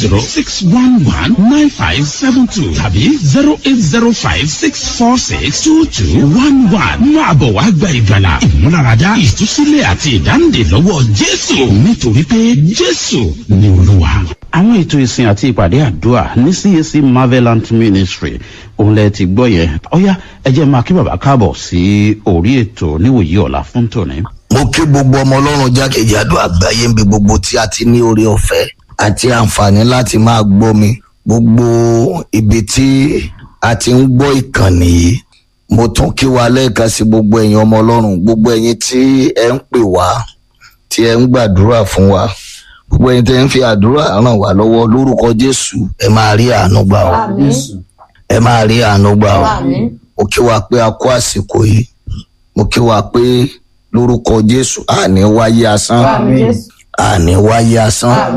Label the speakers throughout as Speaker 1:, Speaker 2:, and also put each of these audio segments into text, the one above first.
Speaker 1: zero six one one nine five seven two tàbí zero eight zero five six four six two two one one máa bọ̀ wá gba ìgbàlà ìmúláradá ìtúsílẹ̀ àti ìdáǹdè lọ́wọ́ jésù nítorí pé jésù ni olúwa. àwọn ètò ìsìn àti ìpàdé àdúrà ní cac marvelant ministry òun lẹ ti gbọ́ yẹn ọ̀yá ẹ jẹ́ máa kí bàbá káàbọ̀ sí orí ètò níwòyí ọ̀la fún tòní.
Speaker 2: mo kí gbogbo ọmọ ọlọ́run jákèjádò àgbáyé níbi gbogbo tí a ti ní oore ọ̀fẹ́ àti àǹfààní láti máa gbọ́ mi gbogbo ibi tí a ti ń gbọ́ ìkànnì yìí mo tún kí wa lẹ́ẹ̀kan sí gbogbo ẹ̀yin ọmọ ọlọ́run gbogbo ẹ̀yin tí ẹ ń pè wá tí ẹ ń gbàdúrà fún wa gbogbo ẹ̀yin tí ẹ ń fi àdúrà ràn wá lọ́wọ́ lórúkọ jésù ẹ máa rí àánú gbà ó ẹ máa rí àánú gbà ó mo kí wa pé a kó àsìkò yìí mo kí wa pé lórúkọ jésù àní wáyé asán àní wáyé asán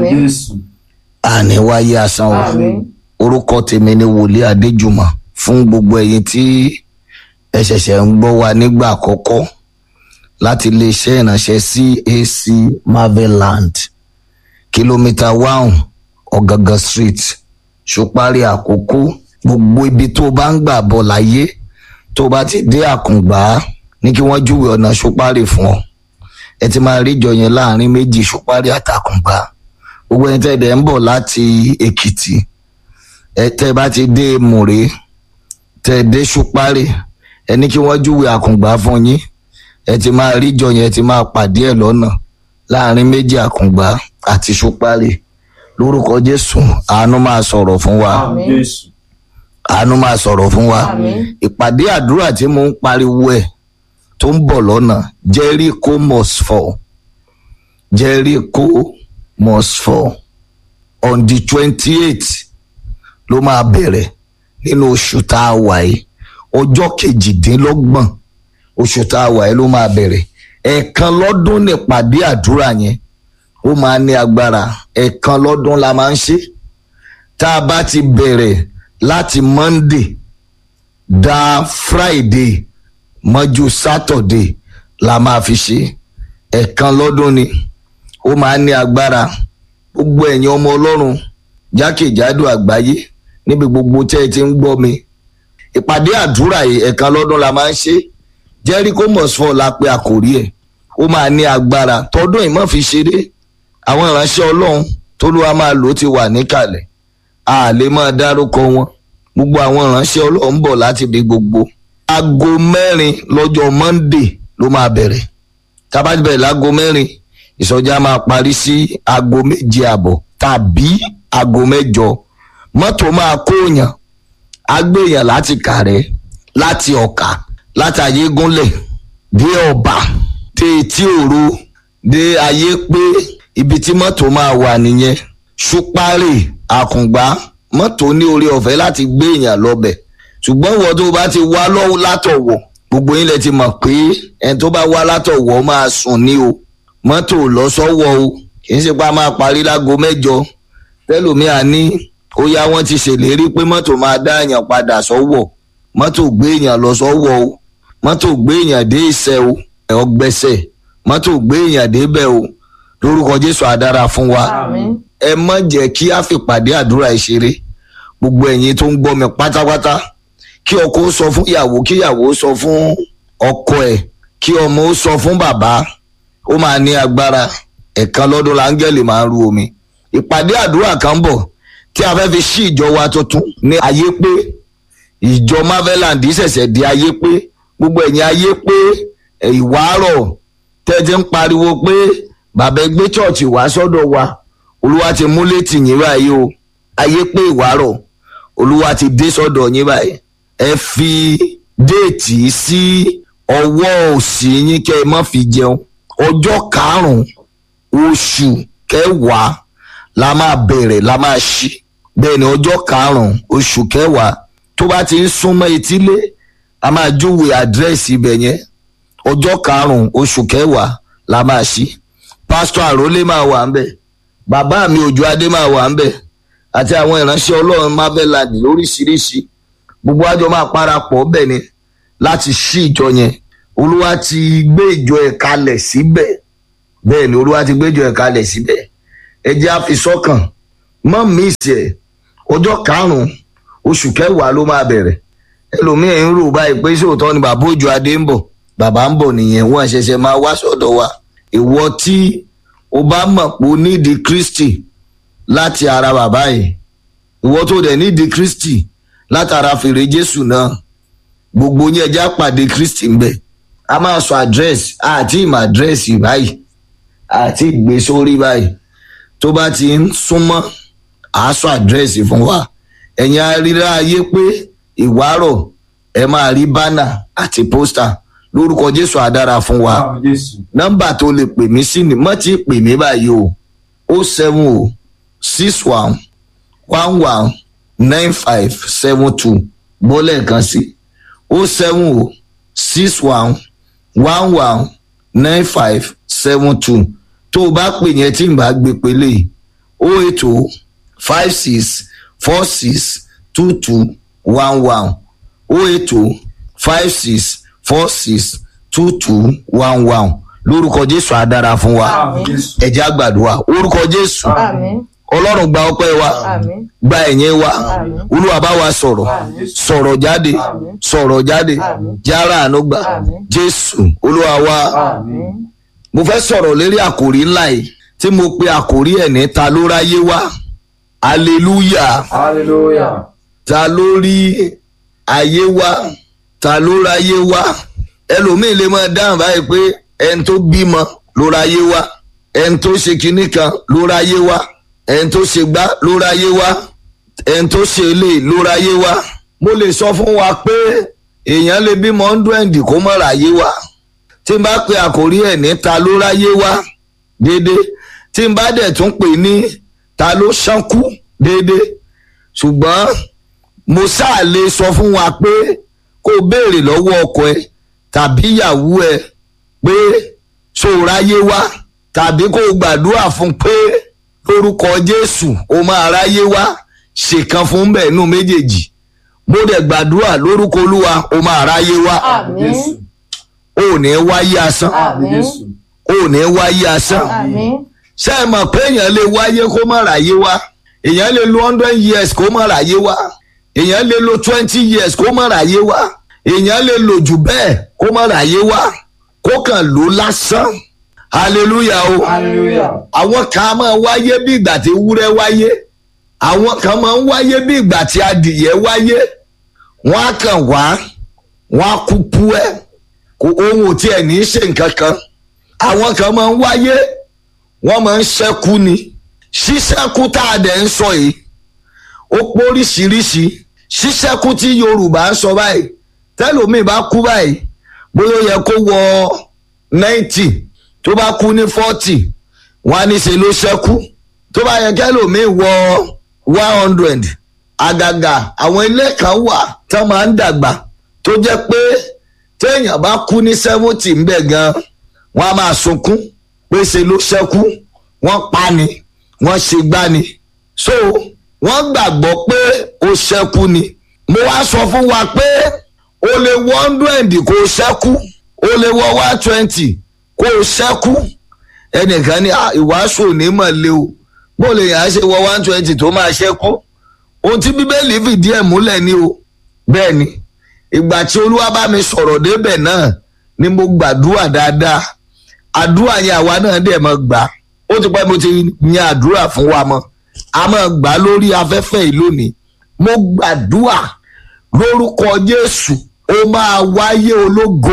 Speaker 2: àní wáyé asán o orúkọ tèmi ni wòlíì adéjùmọ fún gbogbo ẹyin tí ẹ ṣẹ̀ṣẹ̀ ń gbọ́ wa nígbà àkọ́kọ́ láti iléeṣẹ́ ìránṣẹ́ cac marveland kìlómítà one ọ̀gángan street ṣùpárí àkókò gbogbo ibi tó bá ń gbà bọ̀ láyé tó bá ti dé àkùngbà ní kí wọ́n júwe ọ̀nà ṣùpárí fún ọ ẹ ti máa rí ìjọ yẹn láàrin méjì ṣùpárí àtàkùngbà gbogbo ẹni tẹ́ ẹ̀ ń bọ̀ láti èkìtì ẹ tẹ́ ẹ bá ti dé mùrè tẹ́ ẹ dé ṣùpárí ẹ ní kí wọ́n júwe àkùngbà fún yín ẹ ti máa rí ìjọ yẹn ẹ ti máa pàdé ẹ lọ́nà láàrin méjì àkùngbà àti ṣùpárí lórúkọ jésù àánú máa sọ̀rọ̀ fún wa àánú máa sọ̀rọ̀ fún wa ìpàdé àdúrà tí mo ń pariwo ẹ̀ tó ń bọ̀ lọ́nà jericho must fall jericho must fall on the twenty eight ló máa bẹ̀rẹ̀ nínú oṣù tá a wà yìí ọjọ́ kejìdínlọ́gbọ̀n oṣù tá a wà yìí ló máa bẹ̀rẹ̀ ẹ̀ẹ̀kan lọ́dún nípàdé àdúrà yẹn ó máa ní agbára ẹ̀ẹ̀kan lọ́dún la máa ń ṣe tá a bá ti bẹ̀rẹ̀ láti monday da friday mọ́jú saturday la máa fi ṣe ẹ̀ẹ̀kan lọ́dún ni ó máa ní agbára gbogbo ẹ̀yin ọmọ ọlọ́run jákèjádò àgbáyé níbi gbogbo tẹ́ ẹ ti ń gbọ́ mi ìpàdé àdúrà yìí ẹ̀ẹ̀kan lọ́dún la máa ń ṣe jericho mosford la pe àkòrí ẹ̀ ó máa ní agbára tọdún ìmọ̀ fi ṣeré àwọn ìránṣẹ́ ọlọ́run tólúwa máa lò ti wà níkàlẹ̀ a lè máa dárúkọ wọn gbogbo àwọn ìránṣẹ́ ọlọ́run ń bọ̀ láti ibi gbogbo aago mẹ́rin lọ́jọ́ monday ló máa bẹ̀rẹ̀ tábàtì bẹ̀rẹ̀ láago mẹ́rin ìsọjí máa parí sí aago méje àbọ̀ tàbí aago mẹ́jọ mọ́tò máa kóòyàn agbéyàn láti kàrẹ́ láti ọ̀kà láti ayégúnlẹ̀ dé ọ̀bà dé etí òru dé ayé pé ibi tí mọ́tò máa wà nìyẹn ṣúpárì àkùngbá mọ́tò ní orí ọ̀fẹ́ láti gbé èèyàn lọ́bẹ̀ ṣùgbọ́n ìwọ tó bá ti wá lọ́wọ́ látọ̀wọ̀ gbogbo yín lẹ ti mọ̀ pé ẹni tó bá wá látọ̀wọ̀ máa sùn ní o mọ́tò lọ́sọ̀wọ́ o kì í ṣe pa máa parí lágo mẹ́jọ tẹ́lòmíà ní ó yá wọ́n ti ṣèlérí pé mọ́tò máa dá èèyàn padà sọ́wọ́ mọ́tò gbé èèyàn lọ sọ́wọ́ o mọ́tò gbé èèyàn dé ìṣẹ́ o ọgbẹ́sẹ̀ mọ́tò gbé èèyàn débẹ̀ o lórúkọ jésù àdára fún wa ẹ mọ̀ jẹ́ kí a fìpàdé àdúrà ìṣeré gbogbo ẹ̀yin tó ń gbọ́ mi pátápátá kí ọkọ ó sọ fún ìyàwó kí ìyàwó ó sọ fún ọkọ ẹ̀ kí ọmọ ó sọ fún bàbá ó máa ní agbára ẹ̀kan lọ́dún láńgẹ́lì máa ń ru omi ìpàdé àdúrà kan bọ̀ tí a fẹ́ fi ṣí ìjọ wa tuntun ní ayé pé ìjọ marveland ṣẹ̀ṣẹ̀ di ayé pé gbogbo ẹ̀yin ayé pé ìwárọ̀ tẹ́tí ń pariwo pé bàbá ẹgbẹ́ chọ́ọ̀chì wá sọ́dọ̀ wa olúwa ti mú létí yín báyìí o ayé pé ìwárọ̀ olúwa ti dé sọ́dọ̀ yín báyìí ẹ fi déètì sí ọwọ́ òsì yín kẹ́ ẹ má fi jẹun ọjọ́ karùn-ún oṣù kẹwàá la máa bẹ̀rẹ̀ la máa ṣí bẹ́ẹ̀ ni ọjọ́ karùn-ún oṣù kẹwàá tó bá ti ń súnmọ́ etílé a máa júwe àdírẹ́sì ibẹ̀ yẹn ọjọ́ karùn-ún oṣù kẹwàá la máa ṣí pásítọ̀ àrólé máa wà ń bẹ̀ bàbá mi òjò adé máa wà ń bẹ̀ àti àwọn ìránṣẹ́ ọlọ́run marveland lóríṣiríṣi gbogbo àjọ máa parapọ̀ bẹ̀ ni láti ṣí ìjọ yẹn olúwa ti gbé ìjọ ẹ̀ kalẹ̀ síbẹ̀ bẹ́ẹ̀ ni olúwa ti gbé ìjọ ẹ̀ kalẹ̀ síbẹ̀ ẹ jẹ́ àfisọ́kàn mọ́ míìsì ẹ̀ ọjọ́ karùn-ún oṣù kẹwàá ló máa bẹ̀rẹ̀ ẹlòmíì ń rò báyìí pé sóòótọ́ ni bàbá òjò adé ń bọ̀ bàbá ń bọ̀ nìyẹn wọ́n ṣẹ̀ṣẹ̀ máa wá sọ́dọ̀ wa ìwọ tí o bá mọ̀ pé o nídìí kristi láti ara bàbá yìí ìwọ tó dẹ̀ nídìí kristi látara fèrè jésù náà gbogbo yín ẹja pàdé kristi ń bẹ̀ a máa sọ àdírẹ́sì àti ìmọ̀ àdírẹ́sì báyìí àti ìgbé sórí báyìí tó bá ti ń súnmọ́ àásọ àdírẹ́sì fún wa ẹ̀yin aríra ayé pé ìwárọ̀ ẹ máa rí bánà àti pósítà lórúkọ jésù àdára fún wa nọ́mbà tó lè pè mí sí ni mọ́ tí pè mí báyìí o o seven o six one one one nine five seven two bọ́lẹ̀ kan sí o seven o six one one one nine five seven two tó o bá pè yẹn tí n bá gbé pélé o eight o five six four six two two one one o eight o five six four six two two one one lórúkọ jésù á dára fún wa ẹjẹ àgbàdua orúkọ jésù
Speaker 3: Àmín.
Speaker 2: ọlọ́run gba ọpẹ́ wa
Speaker 3: Àmín.
Speaker 2: gba ẹ̀yìn wa
Speaker 3: Àmín.
Speaker 2: olúwa bá wa sọ̀rọ̀
Speaker 3: Àmín.
Speaker 2: sọ̀rọ̀ jáde
Speaker 3: Àmín.
Speaker 2: sọ̀rọ̀ jáde
Speaker 3: Àmín.
Speaker 2: jára àánú gbà
Speaker 3: Àmín.
Speaker 2: jésù olúwa wa
Speaker 3: Àmín.
Speaker 2: mo fẹ́ sọ̀rọ̀ lérí àkòrí ńlá yìí tí mo pe àkòrí ẹ̀ ní ta ló ráyé wá hallelujah
Speaker 4: Hallelujah.
Speaker 2: ta ló rí ayé wá ta ló ráyé wá ẹlòmíì lè máa dáhùn báyìí pé ẹni tó bímọ ló ráyé wá ẹni tó ṣe kinní kan ló ráyé wá ẹni tó ṣe gbá ló ráyé wá ẹni tó ṣe ilé ló ráyé wá mo lè sọ fún wa pé èèyàn lè bímọ ọ́ndúẹ̀ndì kó mọ̀ ráyé wá tí n bá pe àkórí ẹ̀ ní ta ló ráyé wá déédéé tí n bá dẹ̀ tún pè ní ta ló ṣánkú déédéé ṣùgbọ́n mo ṣáà lè sọ fún wa pé kó o béèrè lọ́wọ́ ọkọ ẹ tàbí ìyàwó ẹ pé ṣó o ráyé wá tàbí kó o gbàdúrà fún pé lórúkọ jésù o máa ráyé wá ṣèkan fún bẹ́ẹ̀ nù méjèèjì mo dẹ̀ gbàdúrà lórúkọ olúwa o máa ráyé wá
Speaker 3: Àmín.
Speaker 2: o ò ní wáyé asán
Speaker 3: Àmín.
Speaker 2: o ò ní wáyé asán
Speaker 3: Àmín.
Speaker 2: ṣé ẹ mọ̀ pé èèyàn lè wáyé kó má ráyé wá èèyàn lè lo hundred years kó má ráyé wá èèyàn lè lo twenty years kó má ráyé wá èèyàn lè lò jù bẹ́ẹ̀ kó má ráyé wá kó kàn lò lásán hallelujah o
Speaker 4: Hallelujah.
Speaker 2: àwọn kan á máa wáyé bí ìgbà tí ewúrẹ́ wáyé àwọn kan máa ń wáyé bí ìgbà tí adìyẹ wáyé wọ́n á kàn wá wọ́n á kú pu ẹ́ kò ohun ò tiẹ̀ ní í ṣe nǹkan kan àwọn kan máa ń wáyé wọ́n máa ń ṣẹ́kù ni ṣíṣẹ́kù tá a dẹ̀ ń sọ yìí ó póríṣiríṣi ṣíṣẹ́kù tí yorùbá ń sọ báyìí tẹ́lòmíì bá kú báyìí bóyá ó yẹ kó wọ ninety tó bá kú ní forty wọ́n á ní ṣe ló ṣẹ́kù tó bá yẹ kẹ́lòmíì wọ one hundred àgàgà àwọn ilé kan wà tán máa ń dàgbà tó jẹ́ pé téèyàn bá kú ní seventy ń bẹ̀ gan wọ́n á máa sunkún pé ṣe ló ṣẹ́kù wọ́n pa ni wọ́n ṣe gbá ni so wọ́n gbàgbọ́ pé ó ṣẹ́kù ni mo wá sọ fún wa pé o lè wọ hundred kó o ṣẹ́kù o lè wọ one twenty kó o ṣẹ́kù ẹnìkan ní "Ah, ìwàásù onímọ̀ lé o bó lè yàn á ṣe wọ one twenty tó máa ṣẹ́kù ohun tí bíbélì fìdí ẹ̀ múlẹ̀ ni o bẹ́ẹ̀ ni ìgbà tí olúwa bá mi sọ̀rọ̀ débẹ̀ náà ni mo gbàdúrà dáadáa àdúrà yẹn àwa náà dẹ̀ mọ́ gbà ó ti pẹ́ mo ti yan àdúrà fún wa mọ́ a máa gbà á lórí afẹ́fẹ́ yìí lónìí mo gbàdúrà lórúkọ jésù ó máa wáyé ológo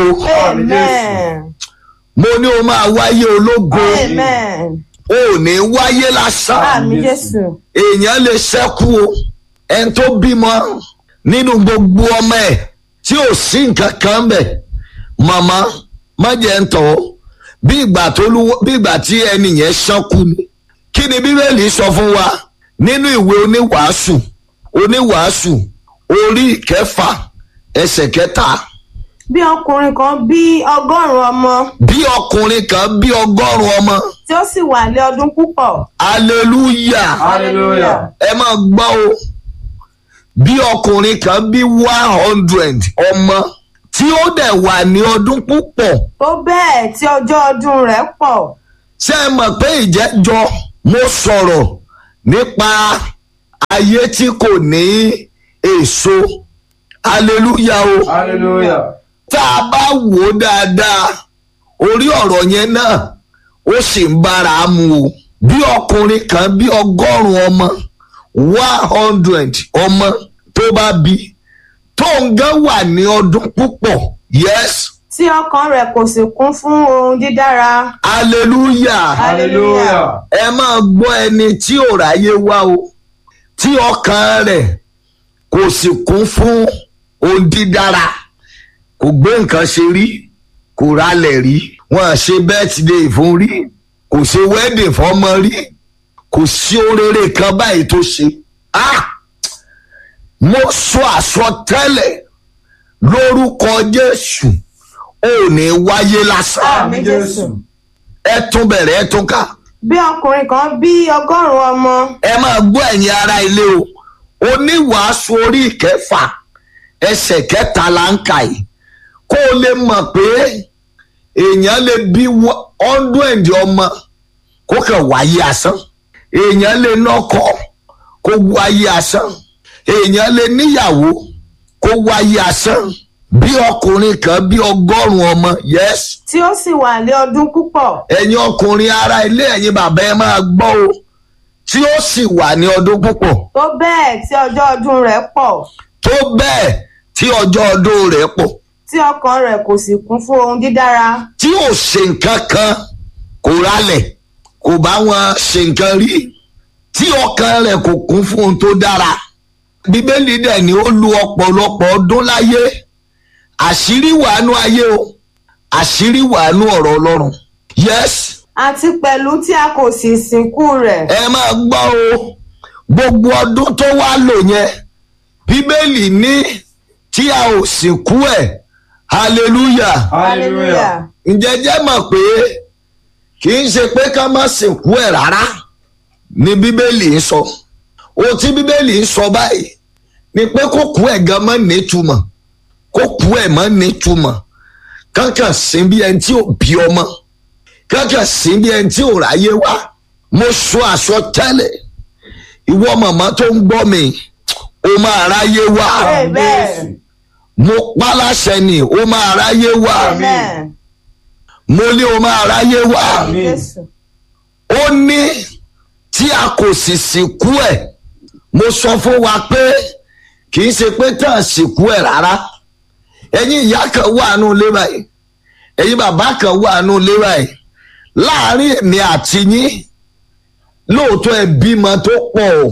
Speaker 3: Amen.
Speaker 2: mo ní ó máa wáyé ológo
Speaker 3: Amen.
Speaker 2: ó ò ní wáyé lásán
Speaker 3: Àmín Jésù.
Speaker 2: èèyàn lè ṣẹ́kù o ẹni tó bímọ nínú gbogbo ọmọ ẹ̀ tí ò sí nǹkan kan bẹ̀ màmá má jẹ́ ń tọ̀ ọ́ bí ìgbà tó lúwọ́ bí ìgbà tí ẹni yẹn ṣánkú ni kí ni bíbélì sọ fún wa nínú ìwé oníwàásù oníwàásù orí ìkẹfà ẹsẹ̀ kẹta
Speaker 3: Bí ọkùnrin kan bí ọgọ́rùn-ún ọmọ
Speaker 2: bí ọkùnrin kan bí ọgọ́rùn ọmọ
Speaker 3: tí ó sì wà lé ọdún púpọ̀.
Speaker 2: hallelujah
Speaker 4: Hallelujah.
Speaker 2: ẹ máa gbọ́ o bí ọkùnrin kan bí one hundred ọmọ tí ó dẹ̀ wà ní ọdún púpọ̀
Speaker 3: Tó bẹ́ẹ̀ tí ọjọ́ ọdún rẹ̀ pọ̀.
Speaker 2: ṣé ẹ mọ̀ pé ìjẹ́jọ́ mo sọ̀rọ̀ nípa ayé tí kò ní èso hallelujah o
Speaker 4: hallelujah
Speaker 2: tá a bá wò ó dáadáa orí ọ̀rọ̀ yẹn náà ó sì ń bára mu o bí ọkùnrin kan bí ọgọ́rùn-ún ọmọ one hundred ọmọ tó bá bí tó ń gán wà ní ọdún púpọ̀ yes
Speaker 3: tí ọkàn rẹ̀ kò sì kún fún ohun dídára.
Speaker 2: hallelujah
Speaker 4: hallelujah
Speaker 2: ẹ máa gbọ́ ẹni tí ò ráyé wá o tí ọkàn rẹ̀ kò sì kún fún ohun dídára kò gbé nǹkan ṣe rí kò ralẹ̀ rí wọn à ṣe birthday fún rí kò ṣe wedding fọmọ rí kò sí oréré kan báyìí tó ṣe ah mo sọ àsọtẹ́lẹ̀ lórúkọ jésù ò ní wáyé lásán
Speaker 3: Àmín Jésù.
Speaker 2: ẹ tún bẹ̀rẹ̀ ẹ tún kà
Speaker 3: bí ọkùnrin kan bí ọgọ́rùn-ún ọmọ
Speaker 2: ẹ máa gbọ́ ẹ̀yin ara ilé o oníwàásù orí ìkẹfà ẹsẹ̀ kẹta là ń kà yìí kó o lè mọ̀ pé èèyàn lè bí ọ́ndúẹ̀ndì ọmọ kó kàn wáyé asán èèyàn lè nọ́kọ kó wáyé asán èèyàn lè níyàwó kó wáyé asán bí ọkùnrin kan bí ọgọ́rùn-ún ọmọ yes
Speaker 3: tí ó sì wà lé ọdún púpọ̀
Speaker 2: ẹ̀yin ọkùnrin ara ilé ẹ̀yin bàbá ẹ máa gbọ́ o tí ó sì wà ní ọdún púpọ̀
Speaker 3: tó bẹ́ẹ̀ tí ọjọ́ ọdún rẹ̀ pọ̀
Speaker 2: tó bẹ́ẹ̀ tí ọjọ́ ọdún rẹ̀ pọ̀
Speaker 3: tí ọkàn rẹ̀ kò sì kún fún ohun dídára.
Speaker 2: tí ò ṣe nǹkan kan kò ralẹ̀ kò bá wọn ṣe nǹkan rí tí ọkàn rẹ̀ kò kún fún ohun tó dára bíbélì dẹ̀ ni ó lu ọ̀pọ̀lọpọ̀ ọdún láyé àṣírí wàánú ayé o àṣírí wàánú ọ̀rọ̀ ọlọ́run yes
Speaker 3: àti pẹ̀lú tí a kò sì sìnkú rẹ̀.
Speaker 2: ẹ máa gbọ́ o gbogbo ọdún tó wá lò yẹn bíbélì ní tí a ò sìnkú ẹ̀ hallelujah
Speaker 4: hallelujah
Speaker 2: ǹjẹ́ jẹ́ mọ̀ pé kì í ṣe pé ká má sìnkú ẹ̀ rárá ni bíbélì ń sọ ohun tí bíbélì ń sọ báyìí ni pé kó kú ẹ̀ gan mọ́ nítumọ̀ kó kú ẹ̀ mọ́ nítumọ̀ kankan sí bí ẹni tí ò bí ọmọ kankan sí bí ẹni tí ò ráyé wá mo sọ àsọtẹ́lẹ̀ ìwọ màmá tó ń gbọ́ mi ó máa ráyé wá
Speaker 3: Amen.
Speaker 2: mo pa láṣẹ ni ó máa ráyé wá
Speaker 3: Amen.
Speaker 2: mo ní o máa ráyé wá
Speaker 4: Àmín.
Speaker 3: Jésù.
Speaker 2: ó ní tí a kò sì sìnkú ẹ̀ mo sọ fún wa pé kì í ṣe pé tán sìnkú ẹ̀ rárá ẹ̀yin ìyá kan wà nù ilé báyìí ẹ̀yin bàbá kan wà nù ilé báyìí láàárín èmi àti yín lóòótọ́ ẹ bímọ tó pọ̀ o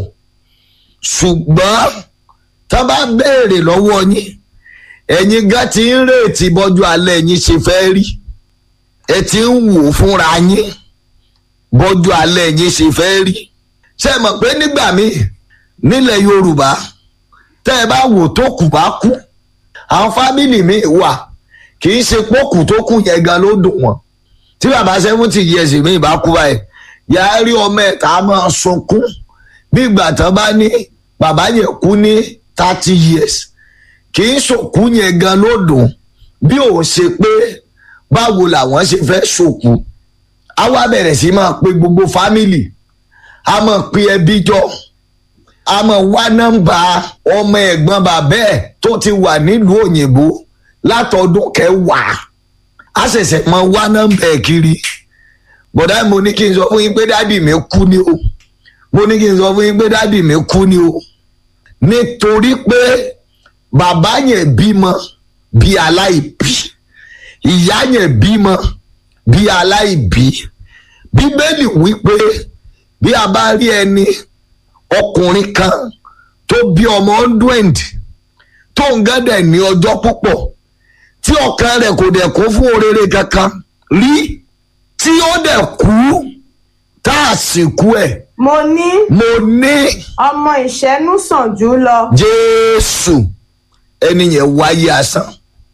Speaker 2: ṣùgbọ́n tá a bá béèrè lọ́wọ́ yín ẹ̀yin gan ti ń rètí bọ́jú alẹ́ yín ṣe fẹ́ rí ẹ ti ń wò ó fúnra yín bọ́jú alẹ́ yín ṣe fẹ́ rí ṣé ẹ mọ̀ pé nígbà míì nílẹ̀ yorùbá tẹ́ ẹ bá wò tó kù bá kú àwọn fámìlì míì wà kì í ṣe pókù tó kù yẹn gan ló dùn wọ́n tí bàbá seventy years míì bá kú báyìí yàá rí ọmọ ẹ̀ tá a máa sunkún bí ìgbà tán bá ní bàbá yẹn kú ní thirty years kì í ṣòkú yẹn gan ló dùn bí òun ṣe pé báwo làwọn ṣe fẹ́ ṣòkú a wá bẹ̀rẹ̀ sí máa pe gbogbo fámìlì a máa pe ẹbí jọ a máa wá nọ́mbà ọmọ ẹ̀gbọ́n bàbá ẹ̀ tó ti wà nílùú òyìnbó látọdún kẹwàá a ṣẹ̀ṣẹ̀ máa wá nọ́mbà ẹ̀ kiri bọ̀dá mo ní kí n sọ fún yín pé dádì mi kú ni o mo ní kí n sọ fún yín pé dádì mi kú ni o nítorí pé bàbá yẹn bímọ bí aláìbí ìyá yẹn bímọ bí aláìbí bíbélì wípé bí a bá rí ẹni ọkùnrin kan tó bí ọmọ hundred tó ń gẹ́dẹ̀ ní ọjọ́ púpọ̀ tí ọkàn rẹ̀ kò dẹ̀ kún fún oréré kankan rí tí ó dẹ̀ kú tá a sì kú ẹ̀
Speaker 3: mo ní
Speaker 2: mo ní
Speaker 3: ọmọ ìṣẹ́nú sàn jù lọ.
Speaker 2: jésù ẹni yẹn wáyé asán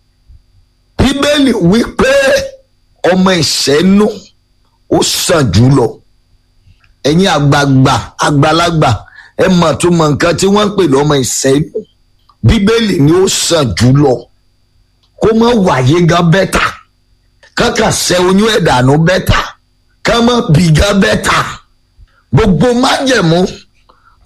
Speaker 2: bíbélì wípé ọmọ ìṣẹ́nú ó sàn jù lọ ẹ̀yin àgbààgbà àgbàlagbà ẹ mọ̀ tó mọ nǹkan tí wọ́n ń pè lọ́mọ ìṣẹ́nú bíbélì ni ó sàn jù lọ kó mọ̀ wáyé gan bẹ́tà kankan ṣẹ́ oyún ẹ̀dànù bẹ́tà ká mọ̀ bí gan bẹ́tà gbogbo májẹ̀mú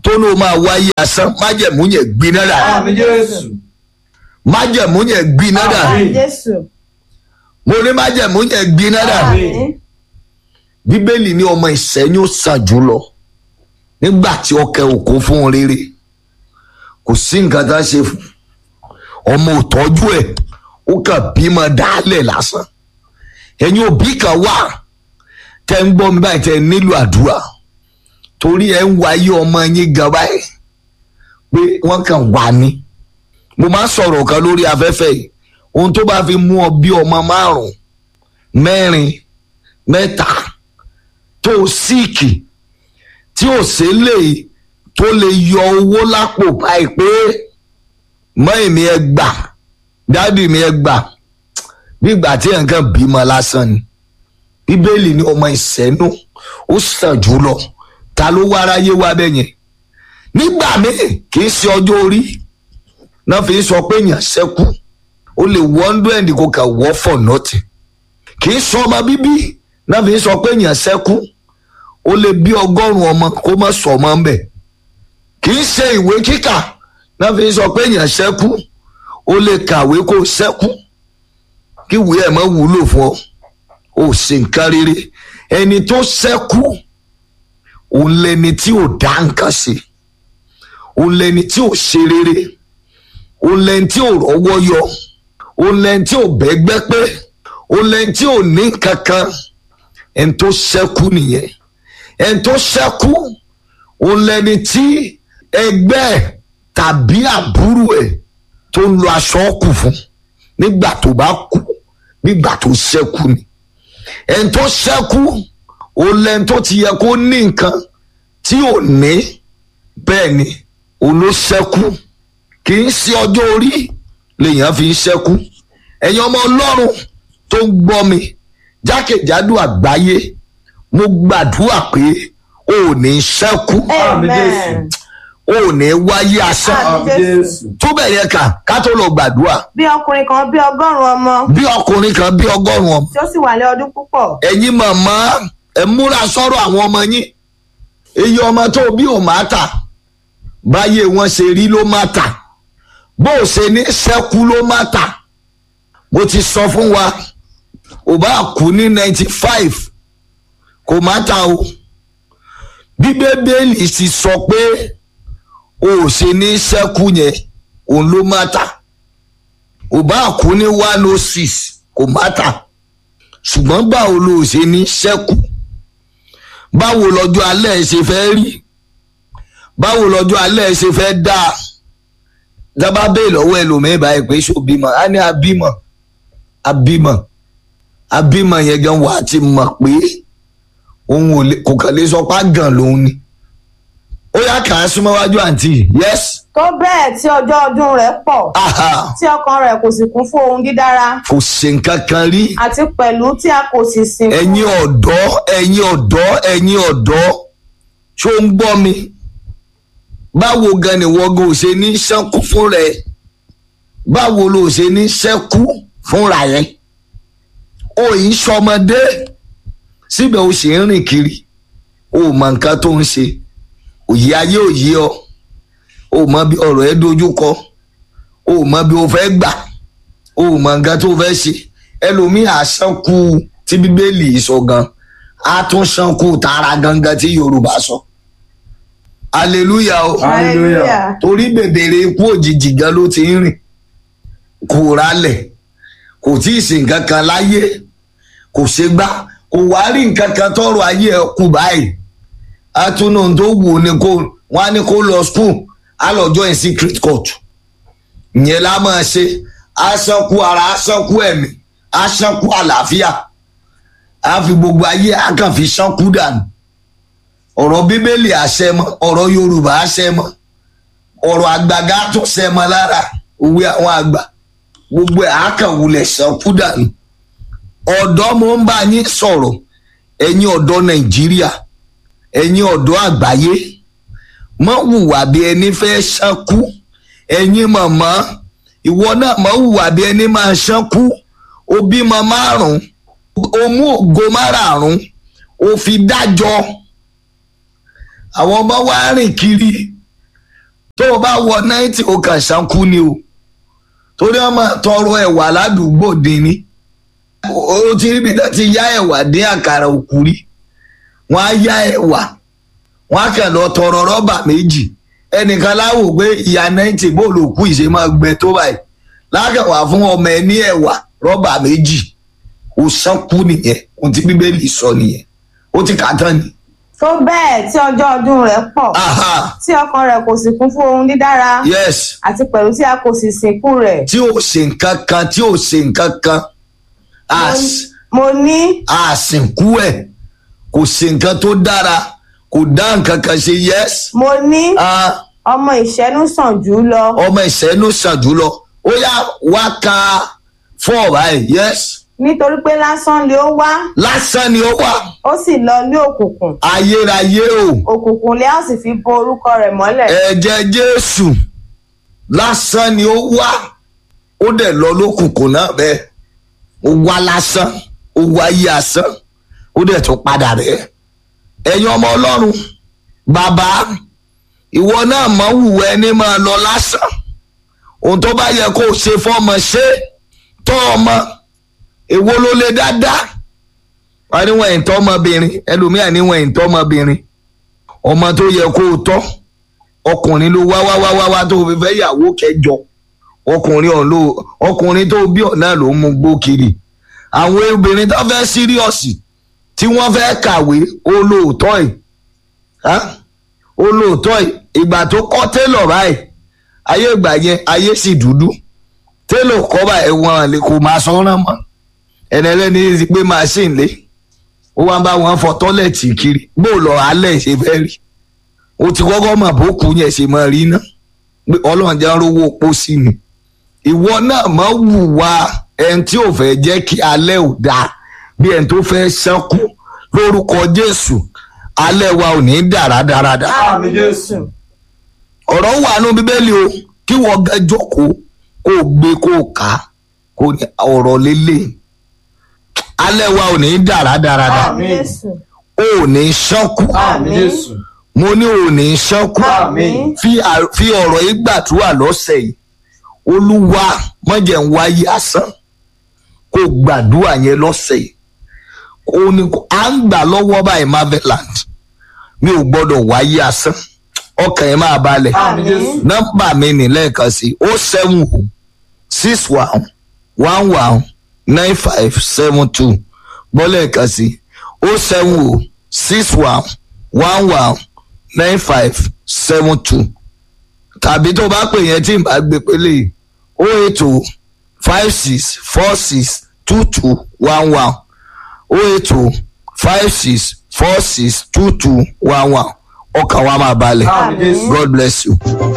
Speaker 2: tó ní o máa wáyé asán májẹ̀mú yẹn gbiná dà
Speaker 4: Àmì Jésù.
Speaker 2: májẹ̀mú yẹn gbiná dà
Speaker 4: Àmín.
Speaker 3: Jésù.
Speaker 2: mo ní májẹ̀mú yẹn gbiná dà
Speaker 3: Àmín.
Speaker 2: bíbélì ní ọmọ ìsẹ́yìn ó sàn jùlọ nígbà tí ọkẹ òkú fún un rere kò sí nǹkan tá a ṣe fún ọmọ òtọ́jú ẹ̀ ó kàn bímọ dálẹ̀ lásán ẹ̀yin òbí kan wà tẹ́ ń gbọ́ mi báyìí tẹ́ nílò àdúrà torí ẹ̀ ń wáyé ọmọ yín gan báyìí pé wọ́n kàn wà ní mo máa ń sọ̀rọ̀ kan lórí afẹ́fẹ́ yìí ohun tó bá fi mú ọ bí ọmọ márùn-ún mẹ́rin mẹ́ta tó síìkì tí ò sí lè tó lè yọ owó lápò báyìí pé mọ́ èmi ẹ gbà dádì mi ẹ gbà nígbà tí nǹkan bímọ lásán ni bíbélì ní ọmọ ìsẹ́nu ó sàn jù lọ ta ló wá aráyé wá bẹ́ẹ̀ yẹn nígbà míì kì í ṣe ọjọ́ orí náà fi ń sọ pé èèyàn ṣẹ́kù ó lè wọ́ndú ẹ̀ǹdì kò kà wọ́ for nothing kì í sọ ọmọ bíbí náà fi ń sọ pé èèyàn ṣẹ́kù ó lè bí ọgọ́rùn-ún ọmọ kó má sọ ọmọ ń bẹ̀ kì í ṣe ìwé kíkà náà fi ń sọ pé èèyàn ṣẹ́kù ó lè kàwé kó ṣẹ́kù kí ìwé ẹ̀ mọ́ wúlò fún ọ ó ṣe nǹkan rere ẹni tó ṣẹ́kù òun lẹni tí ò dá nǹkan ṣe òun lẹni tí ò ṣe rere òun lẹni tí ò rọ́wọ́ yọ òun lẹni tí ò bẹ́gbẹ́ pé òun lẹni tí ò ní kankan ẹni tó ṣẹ́kù nìyẹn ẹni tó ṣẹ́kù òun lẹni tí ẹgbẹ́ ẹ̀ tàbí àbúrò ẹ̀ tó ń lo aṣọ kù fún nígbà tó bá kú nígbà tó ṣẹ́kù ni ẹni tó ṣẹ́kù òun lẹni tó ti yẹ kó ní nǹkan tí ò ní bẹ́ẹ̀ ni òun ló ṣẹ́kù kì í ṣe ọjọ́ orí lèèyàn fi ń ṣẹ́kù ẹ̀yin ọmọ ọlọ́run tó ń gbọ́ mi jákèjádò àgbáyé mo gbàdúrà pé o ò ní ṣẹ́kù
Speaker 4: Àmì Jésù.
Speaker 3: Amen.
Speaker 2: o ò ní wáyé asán
Speaker 3: Àmì
Speaker 4: Àmì Jésù.
Speaker 2: tó bẹ̀rẹ̀ kà ká tó lọ gbàdúrà
Speaker 3: Bí ọkùnrin kan bí ọgọ́rùn-ún ọmọ
Speaker 2: bí ọkùnrin kan bí ọgọ́rùn-ún ọmọ
Speaker 3: tí ó sì wà ní ọdún púpọ̀.
Speaker 2: ẹ̀yin màmá ẹ̀ múra sọ́rọ̀ àwọn ọmọ yín iye ọmọ tó bí ò má tà báyé wọn ṣe rí ló má tà bó o ṣe ní ṣẹ́kù ló má tà mo ti sọ fún wa ò bá kú ní ninety five kò má tà o bí bíbélì sì sọ pé o ò ṣe ní ṣẹ́kù yẹn òun ló má tà ò bá kú ní one oh six kò má tà ṣùgbọ́n báwo ló ṣe ní ṣẹ́kù báwo lọ́jọ́ alẹ́ ẹ ṣe fẹ́ rí báwo lọ́jọ́ alẹ́ ẹ ṣe fẹ́ dáa dábàá bẹ́ẹ̀ lọ́wọ́ ẹlòmíín báyìí pé ṣó bímọ á ní abímọ abímọ abímọ yẹn gan wà á ti mọ̀ pé òun ò lè kò kàn lè sọ pé àgàn lòun ni ó yá kà á súnmọ́ wájú àǹtí yes
Speaker 3: Tó bẹ́ẹ̀ tí ọjọ́ ọdún rẹ̀ pọ̀
Speaker 2: aha
Speaker 3: tí ọkàn rẹ̀ kò sì kún fún ohun dídára
Speaker 2: kò ṣe nǹkan kan rí
Speaker 3: àti pẹ̀lú tí a kò sì sìn fún
Speaker 2: ẹ̀yin ọ̀dọ́ ẹ̀yin ọ̀dọ́ ẹ̀yin ọ̀dọ́ ṣó ń gbọ́ mi báwo gan ni wọ́n gan ò ṣe ní ṣẹ́kù fún rẹ̀ báwo ló ṣe ní ṣẹ́kù fúnra rẹ̀ o yìí ń ṣọmọdé síbẹ̀ o sì ń rìn kiri o ò mọ nǹkan tó ń ṣe òye ayé òye ọ o ò mọ bí ọ̀rọ̀ ẹ dojú kọ o ò mọ bí o fẹ́ gbà o ò mọ nǹkan tó fẹ́ ṣe ẹlòmíì àṣànkù tí bíbélì sọ gan á tún ṣànkù tààrà gangan tí yorùbá sọ hallelujah o
Speaker 4: Hallelujah.
Speaker 2: torí bèbèrè ikú òjijì gan ló ti ń rìn kò rálẹ̀ kò tí ì sìn nǹkan kan láyé kò ṣe gbá kò wá rí nǹkan kan tọrọ ayé ẹ kú báyìí atúnú tó wù ú ni kó wọn á ní kó lọ school á lọ join secret court ìyẹn la máa ṣe aṣánkú ara aṣánkú ẹ̀mí aṣánkú àlàáfíà á fi gbogbo ayé á kàn fi ṣánkú dànù ọ̀rọ̀ bíbélì àṣẹ mọ́ ọ̀rọ̀ yorùbá àṣẹ mọ́ ọ̀rọ̀ àgbàgà tó ṣẹ mọ́ lára òwe àwọn àgbà gbogbo ẹ̀ á kàn wulẹ̀ ṣánkú dànù ọ̀dọ́ mo ń bá yín sọ̀rọ̀ ẹ̀yin ọ̀dọ́ nàìjíríà ẹ̀yin ọ̀dọ́ àgbáyé mọ́ hùwà bí ẹni fẹ́ ṣánkú ẹ̀yin màmá ìwọ náà mọ́ hùwà bí ẹni máa ṣánkú o bímọ márùn o mú ògo márààrún o fi dájọ́ àwọn ọmọ wa rìn kiri tó o bá wọ náìtì o kàn ṣánkú ni o torí wọn máa tọrọ ẹ̀wà ládùúgbò dín ní o ti rí ibi tó ti yá ẹ̀wà dín àkàrà òkú rí wọn á yá ẹ̀wà wọn á kàn lọ tọrọ rọ́bà méjì ẹnìkan láwò pé ìyá náìtì bóòlù òkú ìṣe máa gbẹ tó báyìí lákàwá fún ọmọ ẹ ní ẹ̀wà rọ́bà méjì o ṣánkú nìyẹn ohun tí bíbélì sọ nìyẹn ó ti kà á tán ni.
Speaker 3: tó bẹ́ẹ̀ tí ọjọ́ ọdún rẹ̀ pọ̀
Speaker 2: aha
Speaker 3: tí ọkàn rẹ̀ kò sì kún fún ohun dídára
Speaker 2: yes
Speaker 3: àti pẹ̀lú tí a kò sì sìnkú rẹ̀.
Speaker 2: tí ò ṣe nǹkan kan tí ò ṣe nǹkan kan às-
Speaker 3: mo ní
Speaker 2: àsìnkú ẹ̀ kò ṣe nǹkan tó dára kò dá nǹkan kan ṣe yes
Speaker 3: mo ní
Speaker 2: ah,
Speaker 3: ọmọ ìṣẹ́nu sàn jù ú lọ
Speaker 2: ọmọ ìṣẹ́nu sàn jùlọ ó yá wá ka four báyìí yes
Speaker 3: nítorí pé lásán lé ó wá
Speaker 2: lásán ni ó wà
Speaker 3: ó sì lọ ní òkùnkùn
Speaker 2: ayérayé o
Speaker 3: òkùnkùn lé a sì fi bo orúkọ rẹ̀ mọ́lẹ̀.
Speaker 2: ẹ̀jẹ̀ jésù lásán ni ó wá ó dẹ̀ lọ lókùnkùn náà bẹ́ẹ̀ ó wá lásán ó wá yí asán ó dẹ̀ tún padà rẹ̀ ẹ̀yin ọmọ ọlọ́run bàbá ìwọ náà mọ̀ wùwẹ́ ẹni máa lọ lásán ohun tó bá yẹ kó o ṣe fọ́mọ ṣe tọ́ ọmọ èwo ló lè dáadáa wọ́n ní wọ́n ẹ̀ ń tọ́ ọmọbìnrin ẹlòmíà ní wọ́n ẹ̀ ń tọ́ ọmọbìnrin ọmọ tó yẹ kó o tọ́ ọkùnrin ló wá wá wá wá wá tó fi fẹ́ yàwó kẹjọ ọkùnrin ọ̀hún ló ọkùnrin tó bí ọ̀nà ló ń mú gbó kiri àwọn obìnrin tó fẹ́ síríọ̀sì tí wọ́n fẹ́ kàwé olóòótọ́ ẹ̀ á olóòótọ́ ẹ̀ ìgbà tó kọ́ télọ̀ báyìí ayé ìgbà yẹn ayé sì dúdú télọ̀ kọ́ báyìí wọn lè kó máa sọ́ràn mọ́ ẹni ẹlẹ́ni ti gbé machine lé ó wá ń bá wọn fọ tọ́lẹ̀tì kiri bó lọ alẹ́ ṣe fẹ́ rí o ti kọ́kọ́ mọ̀ bó kú yẹn ṣe máa rí ná pé ọlọ́run jẹ́ rówó pósí ni ìwọ náà mọ̀ wùwà ẹni tí ò fẹ́ jẹ́ kí alẹ́ ò dáa bí ẹni tó fẹ́ ṣẹ́kù lórúkọ jésù alẹ́ wa ò ní dára dáradá
Speaker 4: Àmì Jésù.
Speaker 2: ọ̀rọ̀ wà nù bíbélì o kí wọ́n gẹ́ jókòó kó o gbé kó o kà á kó ní ọ̀rọ̀ lélẹ̀ alẹ́ wa ò ní dára dáradá
Speaker 4: Àmín.
Speaker 3: Jésù.
Speaker 2: o ò ní ṣẹ́kù
Speaker 4: Àmì Jésù.
Speaker 2: mo ní o ò ní ṣẹ́kù
Speaker 4: Àmín.
Speaker 2: fi à- fi ọ̀rọ̀ yìí gbàdúrà lọ́sẹ̀ yìí olúwa mọ̀jẹ̀ ń wáyé asán kó gbàdúrà yẹn lọ́sẹ̀ yìí ó ní kó- à ń gbà lọ́wọ́ báyìí marveland mi ò gbọ́dọ̀ wáyé asán ọkàn yẹn máa balẹ̀
Speaker 4: Àmì Jésù.
Speaker 2: nọ́mbà mi ní lẹ́ẹ̀kan sí o seven o six one one one nine five seven two gbọ́ lẹ́ẹ̀kan sí o seven o six one one one nine five seven two tàbí tó bá pè yẹn tí n bá gbé pélé o eight o five six four six two two one one o eight o five six four six two two one one ọkàn wa máa balẹ̀
Speaker 4: Àmì Jésù.
Speaker 2: God bless you.